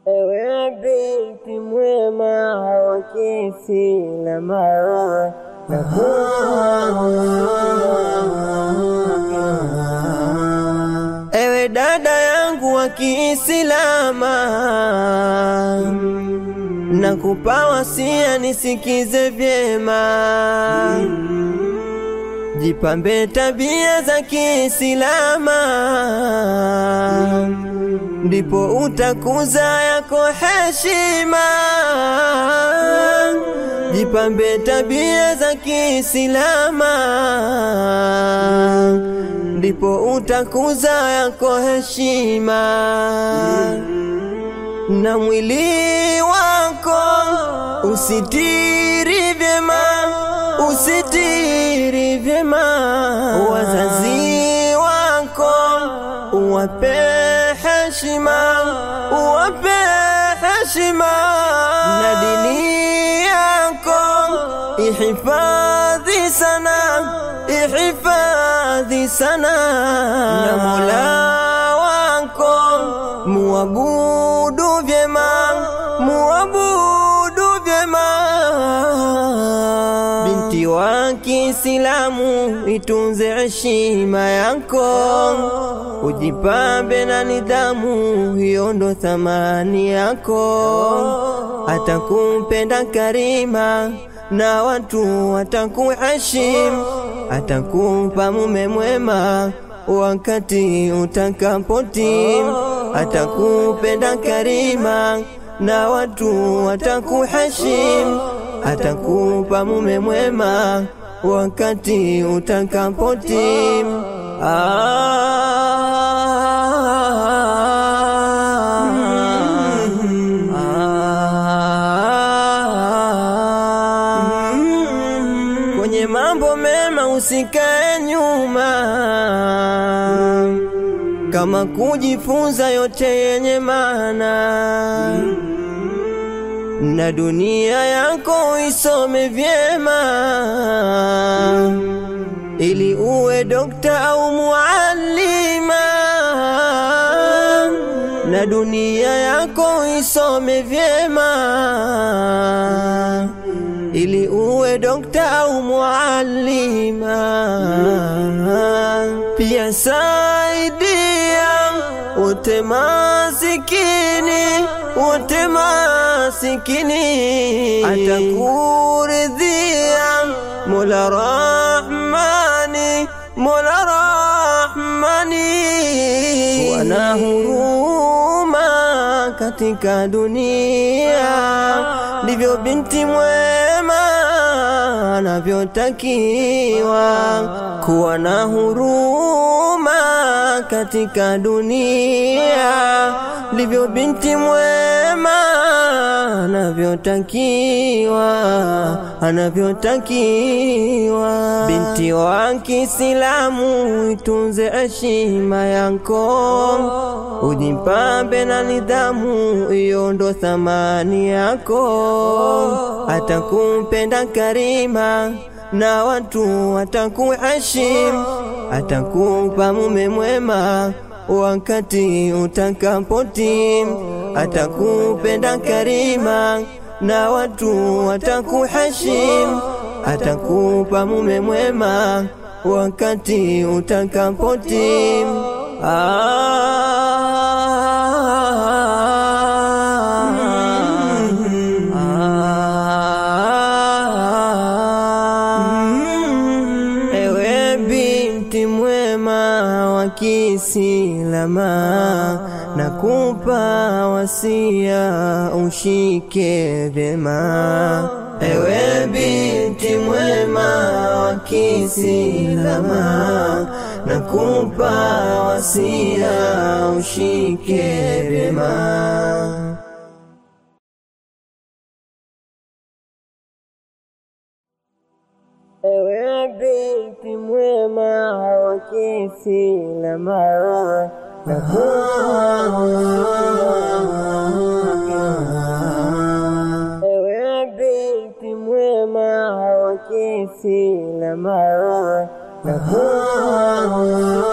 Ewe binti mwema wa Kiislamu Ewe dada yangu wa Kiislama, nakupa wasia nisikize vyema, jipambe tabia za Kiislama, ndipo utakuza yako heshima. Jipambe tabia za Kiislama, ndipo utakuza yako heshima na mwili wako usitiri vyema, usitiri vyema. Wazazi wako uwape heshima, uwape heshima, na dini yako ihifadhi sana, ihifadhi sana, na Mola wako muabudu vyema, muabudu vyema. Binti wa Kiislamu, itunze heshima yako, ujipambe na nidhamu, hiyo ndo thamani yako. Atakumpenda Karima na watu watakuheshimu, atakupa mume mwema wakati utakapotim, atakupenda Karima na watu watakuheshimu, atakupa mume mwema wakati utakapotim. Kwenye mambo mema usikae nyuma, kama kujifunza yote yenye maana, na dunia yako isome vyema, ili uwe dokta au muallima, na dunia yako isome vyema ili uwe dokta au muallima. Pia saidia wote masikini, wote masikini, atakuridhia Mola Rahmani, Mola Rahmani. Wana huruma katika dunia, ndivyo binti mwema anavyotakiwa kuwa na huruma katika dunia, ndivyo binti mwema anavyotakiwa anavyotakiwa. Binti wa Kiislamu, itunze heshima yako, ujipambe na nidhamu, hiyo ndo thamani yako. Atakumpenda Karima na watu watakuheshimu, atakupa mume mwema wakati utakapotim, atakupenda Karima na watu watakuheshimu, atakupa mume mwema wakati utakapotim. Ewe binti mwema wa Kiislama, nakupa wasia ushike vyema. Ewe binti mwema wa Kiislama, nakupa wasia ushike vyema. Ewe binti mwema wa Kiislamu, ewe binti mwema wa Kiislamu,